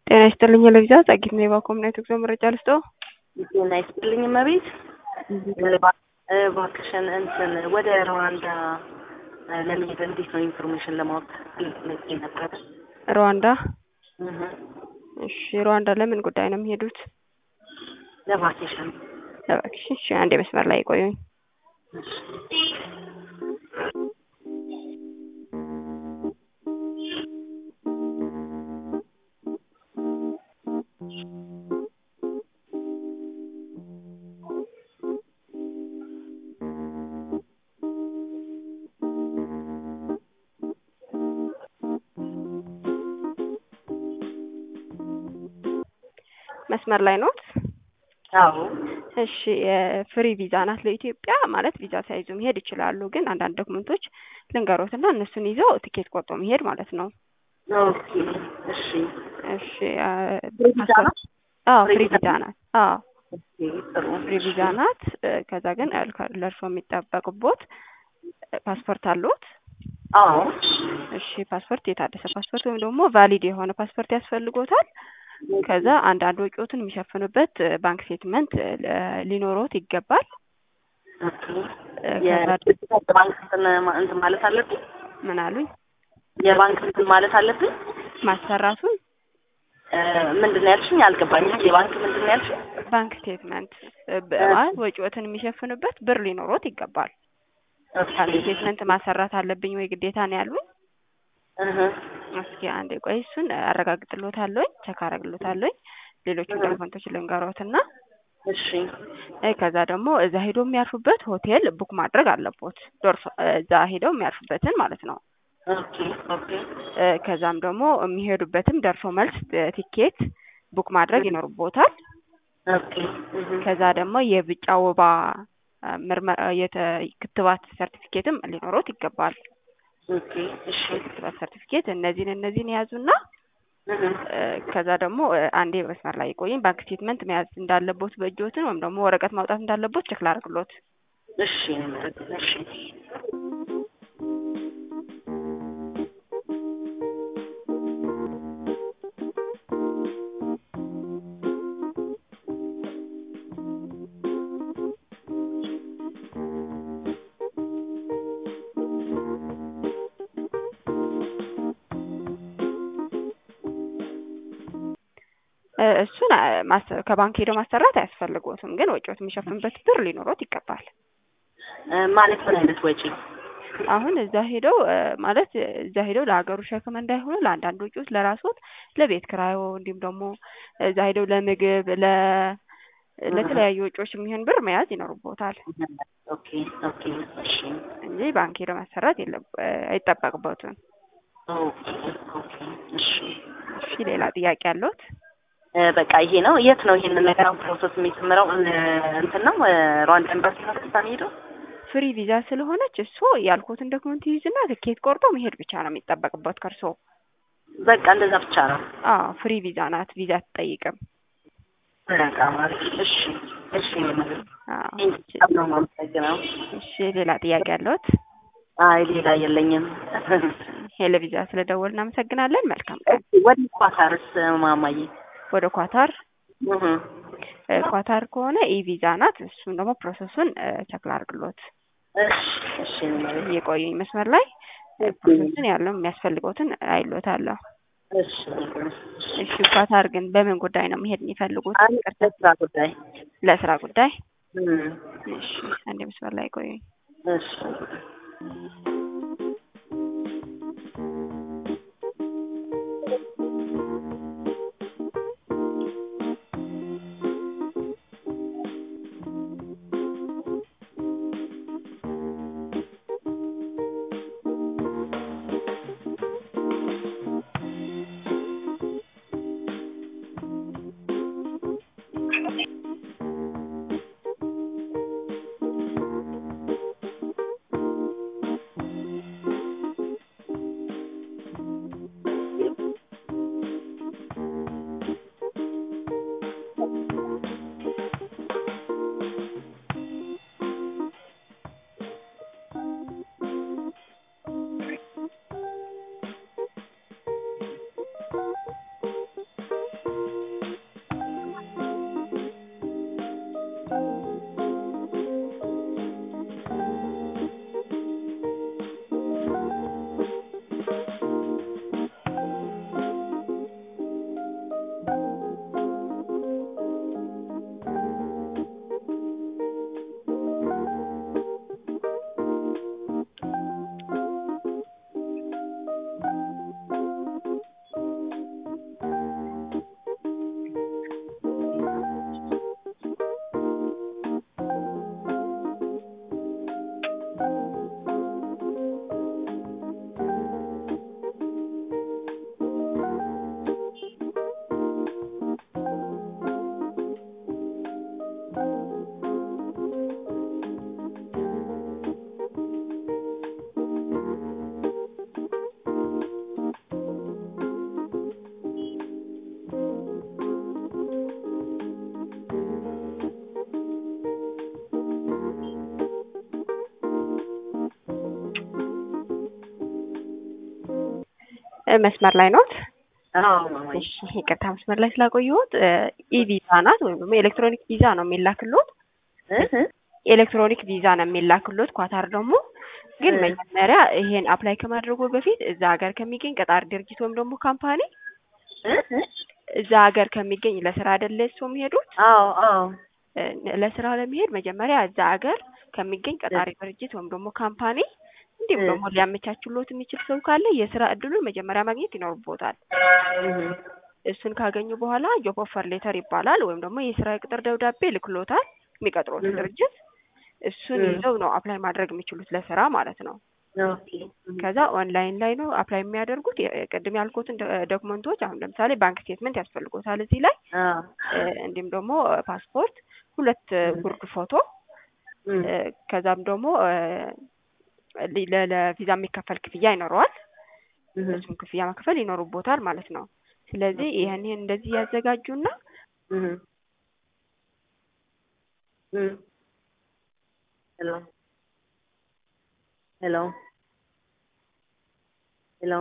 ጤና ይስጥልኝ ለቪዛ ጸጊት ነው የባኮምናይት ጉዞ መረጃ ልስጦ ጤና ይስጥልኝ መቤት እባክሽን እንትን ወደ ሩዋንዳ ለመሄድ እንዴት ነው ኢንፎርሜሽን ለማወቅ ልጅ ነበር። ሩዋንዳ እሺ ሩዋንዳ ለምን ጉዳይ ነው የሚሄዱት? ለቫኬሽን ለቫኬሽን እሺ አንድ መስመር ላይ ቆዩኝ። መስመር ላይ ኖት? አዎ እሺ ፍሪ ቪዛ ናት ለኢትዮጵያ ማለት ቪዛ ሳይዙ መሄድ ይችላሉ። ግን አንዳንድ ዶክመንቶች ልንገሮትና እነሱን ይዘው ትኬት ቆርጦ መሄድ ማለት ነው። ኦኬ እሺ እሺ ፍሪ ቪዛ ናት? አዎ ፍሪ ፍሪ ቪዛ ቪዛ ናት። አዎ ኦኬ ጥሩ ፍሪ ቪዛ ናት። ከዛ ግን ለእርሶ የሚጠበቅቦት ፓስፖርት አለዎት? አዎ እሺ ፓስፖርት የታደሰ ፓስፖርት ወይም ደግሞ ቫሊድ የሆነ ፓስፖርት ያስፈልጎታል። ከዛ አንዳንድ ወጪዎትን የሚሸፍኑበት ባንክ ስቴትመንት ሊኖሮት ይገባል። ኦኬ ከዛ የባንክ እንትን ማ- እንትን ማለት አለብኝ ምን አሉኝ? የባንክ እንትን ማለት አለብኝ ማሰራቱን እ፣ ምንድን ነው ያልሽኝ? አልገባኝም። የባንክ ምንድን ነው ያልሽኝ? ባንክ ስቴትመንት ማለት ወጪዎትን የሚሸፍኑበት ብር ሊኖሮት ይገባል። ኦኬ ባንክ ስቴትመንት ማሰራት አለብኝ ወይ ግዴታ ነው ያሉኝ? እህ፣ እስኪ አንዴ ቆይ እሱን አረጋግጥሎታለሁኝ ቸክ አረግሎታለሁኝ። ሌሎቹን ዶክመንቶች ልንገሮትና እሺ እ፣ ከዛ ደግሞ እዛ ሄዶ የሚያርፉበት ሆቴል ቡክ ማድረግ አለቦት። ዶርሶ እዛ ሄደው የሚያርፉበትን ማለት ነው። ኦኬ ኦኬ እ፣ ከዛም ደግሞ የሚሄዱበትም ደርሶ መልስ እ፣ ቲኬት ቡክ ማድረግ ይኖርቦታል። ኦኬ እህ፣ ከዛ ደግሞ የብጫ ወባ እ፣ ምርመራ የተ ክትባት ሰርቲፊኬትም ሊኖሮት ይገባል። ኦኬ እሺ የክትባት ሰርቲፊኬት እነዚህን እነዚህን የያዙና እህ፣ እ፣ ከዛ ደግሞ እ፣ አንዴ መስመር ላይ ቆይኝ። ባንክ ስቴትመንት መያዝ እንዳለቦት በእጆትን ወይም ደግሞ ወረቀት ማውጣት እንዳለቦት ቸክ ላድርግሎት። እሺ እሺ እ፣ እሱን አ፣ ማሰ- ከባንክ ሄደው ማሰራት አያስፈልጎትም፣ ግን ወጪዎት የሚሸፍንበት ብር ሊኖሮት ይገባል። እ፣ ማለት ምን አይነት ወጪ? አሁን እዛ ሄደው እ፣ ማለት እዛ ሄደው ለሀገሩ ሸክም እንዳይሆኑ ለአንዳንድ ወጪዎች ለራስዎት ለቤት ክራዮ እንዲሁም ደግሞ እዛ ሄደው ለምግብ ለ ለተለያዩ ወጪዎች የሚሆን ብር መያዝ ይኖርቦታል ኦኬ ኦኬ እሺ እንጂ ባንክ ሄደው ማሰራት የለም እ፣ አይጠበቅበትም። ኦኬ ኦኬ እሺ እሺ ሌላ ጥያቄ አለዎት? እ፣ በቃ ይሄ ነው። የት ነው ይሄንን ነገር ፕሮሰስ የሚጀምረው? እ፣ እንትን ነው እ፣ ሩዋንዳ ኤምባሲ ነው ቀጥታ የሚሄደው? ፍሪ ቪዛ ስለሆነች እሱ ያልኩትን ዶክመንት ይይዝና ትኬት ቆርጦ መሄድ ብቻ ነው የሚጠበቅበት ከእርሶ። በቃ እንደዛ ብቻ ነው። አዎ ፍሪ ቪዛ ናት፣ ቪዛ አትጠይቅም። በቃ ማለት እሺ እሺ ማለት አዎ በጣም ነው የማመሰግነው። እሺ ሌላ ጥያቄ አለዎት? አይ ሌላ የለኝም። ሄለ ቪዛ ስለደወል እናመሰግናለን። መልካም ቀን። ወደ ኳታርስ ማማዬ? ወደ ኳታር እህ፣ እ፣ ኳታር ከሆነ ኢ ቪዛ ናት። እሱን ደግሞ ፕሮሰሱን እ፣ ቸክ ላድርግሎት። እሺ እሺ ማለት እየቆዩኝ መስመር ላይ እ፣ ፕሮሰሱን ያለው የሚያስፈልገውትን አይሎታለሁ። እሺ እሺ ኳታር ግን በምን ጉዳይ ነው መሄድ የሚፈልጉት? አንድ ለስራ ጉዳይ ለስራ ጉዳይ። እም፣ እሺ አንዴ መስመር ላይ ቆዩኝ። እሺ እ መስመር ላይ ኖት? አዎ ማማዬ። እሺ ይቅርታ መስመር ላይ ስላቆየሁት ኢ ቪዛ ናት ወይም ደግሞ ኤሌክትሮኒክ ቪዛ ነው የሚላክሎት። እህ ኤሌክትሮኒክ ቪዛ ነው የሚላክሎት። ኳታር ደግሞ ግን እ መጀመሪያ ይሄን አፕላይ ከማድረጉ በፊት እዛ ሀገር ከሚገኝ ቀጣሪ ድርጅት ወይም ደግሞ ካምፓኒ እህ እዛ ሀገር ከሚገኝ ለስራ አይደለ እሱ የሚሄዱት አዎ አዎ እ ለስራ ለመሄድ መጀመሪያ እዛ ሀገር ከሚገኝ ቀጣሪ ድርጅት ወይም ደግሞ ካምፓኒ እንዲሁም እ ደግሞ ሊያመቻችሎት የሚችል ሰው ካለ የስራ እድሉን መጀመሪያ ማግኘት ይኖርቦታል። እህ እሱን ካገኙ በኋላ ጆብ ኦፈር ሌተር ይባላል ወይም ደግሞ የስራ ቅጥር ደብዳቤ ልክሎታል የሚቀጥሮት እህ ድርጅት እሱን እህ ይዘው ነው አፕላይ ማድረግ የሚችሉት ለስራ ማለት ነው። ኦኬ ከዛ ኦንላይን ላይ ነው አፕላይ የሚያደርጉት። የ- ቅድም ያልኩትን ዶ- ዶክመንቶች አሁን ለምሳሌ ባንክ ስቴትመንት ያስፈልጎታል እዚህ ላይ አዎ እ እንዲሁም ደግሞ ፓስፖርት፣ ሁለት እ እህ ጉርድ ፎቶ እህ እ ከዛም ደግሞ እ ሊ- ለ- ለቪዛ የሚከፈል ክፍያ ይኖረዋል። እህ እሱን ክፍያ መክፈል ይኖርቦታል ማለት ነው። ስለዚህ ኦኬ ይህን ይህን እንደዚህ ያዘጋጁና እህ እህ ሄሎ ሄሎ